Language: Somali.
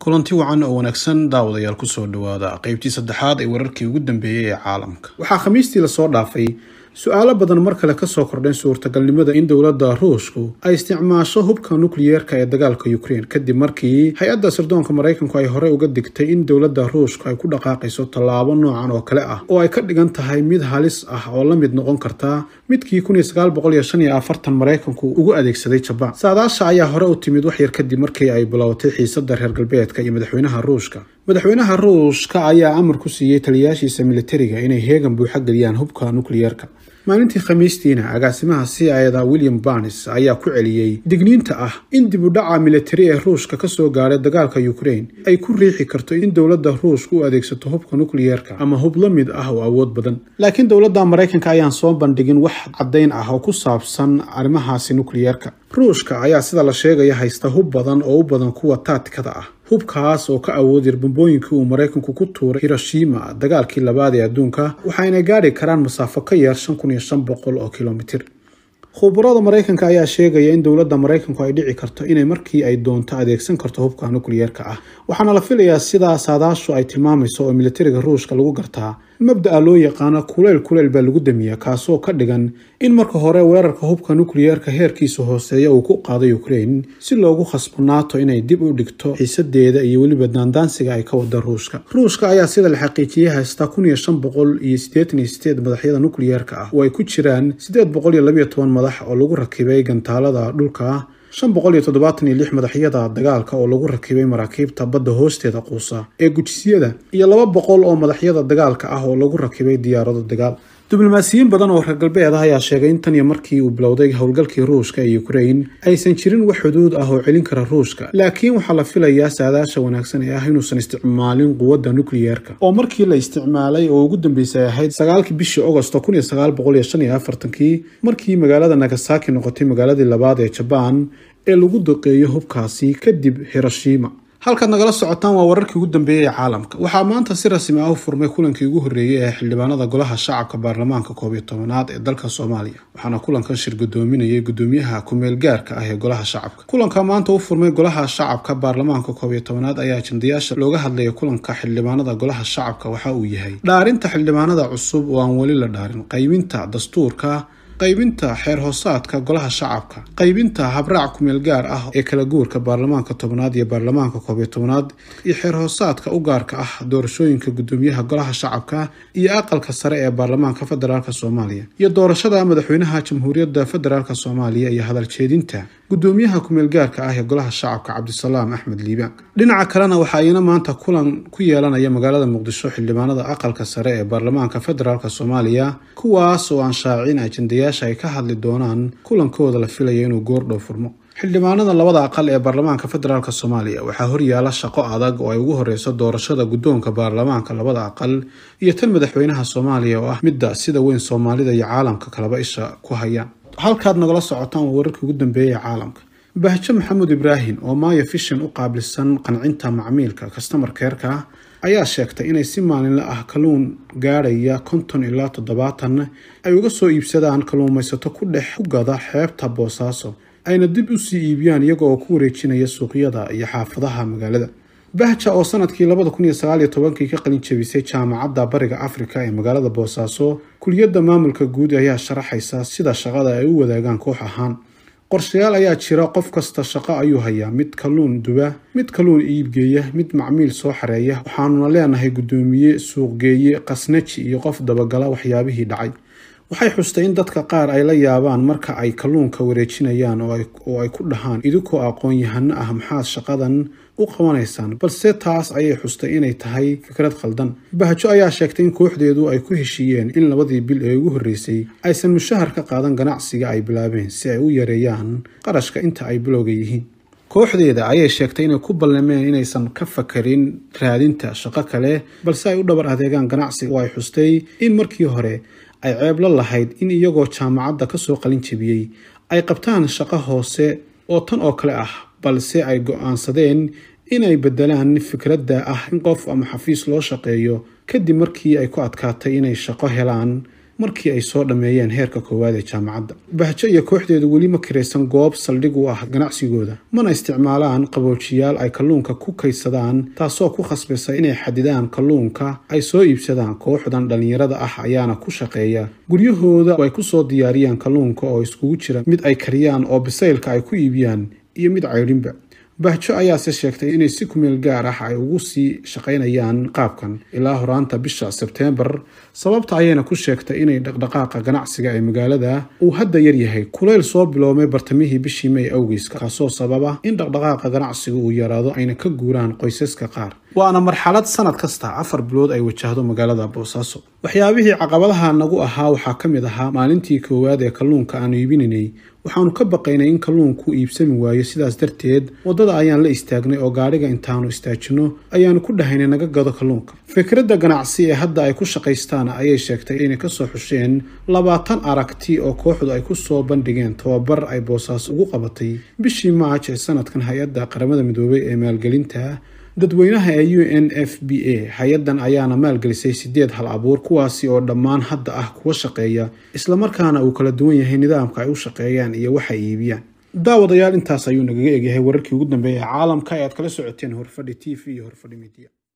kulanti wacan oo wanaagsan daawadayaal kusoo dhawaada qeybtii saddexaad ee wararkii ugu dambeeyey ee caalamka waxaa khamiistii lasoo dhaafay su-aalo badan mar kale kasoo kordheen suurtagalnimada in dowladda ruushku ay isticmaasho hubka nukliyeerka ee dagaalka ukrein kadib markii hay-adda sirdoonka maraykanku ay horey uga digtay in dowladda ruushku ay ku dhaqaaqayso tallaabo noocan oo kale ah oo ay ka dhigan tahay mid halis ah oo la mid noqon karta midkii maraykanku ugu adeegsaday jabaan saadaasha ayaa hore u timid waxyar kadib markii ay bilowatay xiisada reer galbeedka iyo madaxweynaha ruushka madaxweynaha ruushka ayaa amar ku siiyey taliyayaashiisa militariga inay heegan buuxa geliyaan hubka nukliyeerka maalintii khamiistiina agaasimaha c ida william barnes ayaa ku celiyey digniinta ah in dib u dhaca militari ee ruushka kasoo gaadhay dagaalka ukrain ay ku riixi karto in dowladda ruushka u adeegsato hubka nukliyeerka ama hub la mid ah oo awood badan laakiin dowladda maraykanka ayaan soo bandhigin wax caddayn ah oo ku saabsan arrimahaasi nukliyeerka ruushka ayaa sida la sheegaya haysta hub badan oo u badan kuwa taatikada ah hubkaas oo ka awood yar bambooyinkii uu maraykanku ku tuuray hiroshima dagaalkii labaad ee adduunka waxayna gaadhi karaan masaafo ka yar shan kun iyo shan boqol oo kilomitir khubarada maraykanka ayaa sheegaya in dowladda maraykanku ay dhici karto inay markii ay doonto adeegsan karto hubka nukliyeerka ah waxaana la filayaa sidaa saadaashu ay tilmaamayso oo militariga ruushka lagu gartaa mabda'a loo yaqaano kuleyl kuleyl baa lagu damiyaa kaasoo ka dhigan in marka hore weerarka hubka nukliyeerka heerkiisa hooseeya uu ku qaaday ukrain si loogu khasbo nato inay dib u dhigto xiisadeeda iyo weliba daandaansiga ay ka wada ruushka ruushka ayaa sida la xaqiijiyey haysta kun iyo shan boqol iyo siddeetan iyo sideed madaxyada nukliyeerka ah oo ay ku jiraan siddeed boqol iyo labiyo toban madax oo lagu rakibay gantaalada dhulka shan boqol iyo toddobaatan iyo lix madaxyada dagaalka oo lagu rakibay maraakiibta badda hoosteeda quusa ee gujisyada iyo laba boqol oo madaxyada dagaalka ah oo lagu rakibay diyaarado dagaal diblomaasiyiin badan oo reer galbeed ah ayaa sheegay in tan iyo markii uu bilowday howlgalkii ruushka ee ukrain aysan jirin wax xuduud ah oo celin kara ruushka laakiin waxaa la filayaa saadaasha wanaagsan ee ah inuusan isticmaalin quwadda nukliyeerka oo markii la isticmaalay oo ugu dambeysay ahayd sagaalkii bishii agosto kun iyo sagaal boqol iyo shan iyo afartankii markii magaalada nagasaki noqotay magaaladii labaad ee jabaan ee lagu duqeeyo hubkaasi kadib hiroshima halkaad nagala socotaan waa wararkii ugu dambeeyey ee caalamka waxaa maanta si rasmi ah u furmay kulankii ugu horreeyey ee xildhibaanada golaha shacabka baarlamaanka koob iyo tobanaad ee dalka soomaaliya waxaana kulankan shir gudoominayay gudoomiyaha ku-meel gaarka ah ee golaha shacabka kulanka maanta u furmay golaha shacabka baarlamaanka koob iyo tobanaad ayaa ajandayaasha looga hadlaya kulanka xildhibaanada golaha shacabka waxa uu yahay dhaarinta xildhibaanada cusub oo aan weli la dhaarin qayminta dastuurka qaybinta xeer hoosaadka golaha shacabka qaybinta habraac kumeel gaar ah ee kala guurka baarlamaanka tobnaad iyo baarlamaanka koob iyo tobnaad iyo xeer hoosaadka u gaarka ah doorashooyinka gudoomiyaha golaha shacabka iyo aqalka sare ee baarlamaanka federaalk soomaaliya iyo doorashada madaxweynaha jamhuuriyadda federaalk soomaaliya iyo hadal jeedinta gudoomiyaha kumeel gaarka ah ee golaha shacabka cabdisalaam axmed liibaan dhinaca kalena waxa ayna maanta kulan ku yeelanaya magaalada muqdisho xildhibaanada aqalka sare ee baarlamaanka federaalk soomaaliya kuwaas oo aan shaacin ajandayaasha ay ka hadli doonaan kulankooda la filaya inuu goordhow furmo xildhibaanada labada aqal ee baarlamaanka federaalk soomaaliya waxaa horyaala shaqo adag oo ay ugu horeyso doorashada guddoonka baarlamaanka labada aqal iyo tan madaxweynaha soomaaliya oo ah midda sida weyn soomaalida iyo caalamka kalaba isha ku hayaan halkaad nagala socotaan waa wararkii ugu dambeeyay ee caalamka bahjo maxamuud ibraahim oo maayo fishan u qaabilsan qancinta macmiilka kastamar keerka ayaa sheegtay inay si maalinle ah kalluun gaadhaya konton ilaa toddobaatan ay uga soo iibsadaan kalluumaysato ku dhex ku gada xeebta boosaaso ayna dib u sii iibiyaan iyaga oo ku wareejinaya suuqyada iyo xaafadaha magaalada bahja oo sanadkii labada kun iyo sagaal iyo tobankii ka qalin jebisay jaamacadda bariga afrika ee magaalada boosaaso kuliyadda maamulka guud ayaa sharaxaysa sida shaqada ay u wadaagaan koox ahaan qorshayaal ayaa jira qof kasta shaqo ayuu hayaa mid kalluun duba mid kalluun iibgeeya mid macmiil soo xareeya waxaanuna leenahay guddoomiye suuqgeeye qasnaji iyo qof dabagala waxyaabihii dhacay waxay xustay in dadka qaar ay la yaabaan marka ay kalluunka wareejinayaan oo ay ku dhahaan idinkoo aqoon-yahano ah maxaad shaqadan u qabanaysaan balse taas ayay xustay inay tahay fikrad khaldan bahjo ayaa sheegtay in kooxdeedu ay ku heshiiyeen in labadii bil ee ugu horreysay aysan mushahar ka qaadan ganacsiga ay bilaabeen si ay u yareeyaan qarashka inta ay bilowga yihiin kooxdeeda ayay sheegtay inay ku ballameen inaysan ka fakarin raadinta shaqo kale balse ay u dhabar adeegaan ganacsiga oo ay xustay in markii hore ay ceebla lahayd in iyagoo jaamacadda kasoo qalin jebiyey ay qabtaan shaqo hoose oo tan oo kale ah balse ay go-aansadeen inay beddelaan fikradda ah in qof ama xafiis loo shaqeeyo kadib markii ay ku adkaatay inay shaqo helaan markii ay soo dhammeeyeen heerka koowaad ee jaamacadda bahjo iyo kooxdeedu weli ma kiraysan goob saldhig u ah ganacsigooda mana isticmaalaan qaboojiyaal ay kalluunka ku kaydsadaan taasoo ku khasbaysa inay xadidaan kalluunka ay soo iibsadaan kooxdan dhallinyarada ah ayaana ku shaqeeya guryahooda ay ku soo diyaariyaan kalluunka oo iskugu jira mid ay kariyaan oo bisaylka ay ku iibiyaan iyo mid caydhinba bahjo ayaase sheegtay inay si kumeel gaar ah ay ugu sii shaqaynayaan qaabkan ilaa horaanta bisha sebteembar sababta ayayna ku sheegtay inay dhaqdhaqaaqa ganacsiga ee magaalada uu hadda yaryahay kulayl soo biloomay bartamihii bishii may awgeys kaasoo sababa in dhaqdhaqaaqa ganacsiga uu yaraado ayna ka guuraan qoysaska qaar waana marxalad sanad kasta afar bilood ay wajahdo magaalada boosaaso waxyaabihii caqabadaha nagu ahaa waxaa ka mid ahaa maalintii koowaad ee kalluunka aanu iibinaynay waxaanu ka baqaynay in kalluunku iibsami waayo sidaas darteed waddada ayaan la istaagnay oo gaadhiga intaanu istaajinno ayaanu ku dhahaynay naga gado kalluunka fikradda ganacsi ee hadda ay ku shaqaystaan ayay sheegtay inay kasoo xusheen labaatan aragti oo kooxdu ay ku soo bandhigeen tababar ay boosaaso ugu qabatay bishii maaj ee sanadkan hay-adda qaramada midoobay ee maalgelinta dadweynaha ee u n f b a hay-addan ayaana maalgelisay sideed hal abuur kuwaasi oo dhammaan hadda ah kuwa shaqeeya islamarkaana uu kala duwan yahay nidaamka ay u shaqeeyaan iyo waxay iibiyaan daawadayaal intaas ayuu nagaga egyahay wararkii ugu dambeeyay ee caalamka ee aad kala socoteen horfadhi t v iyo horfadhi media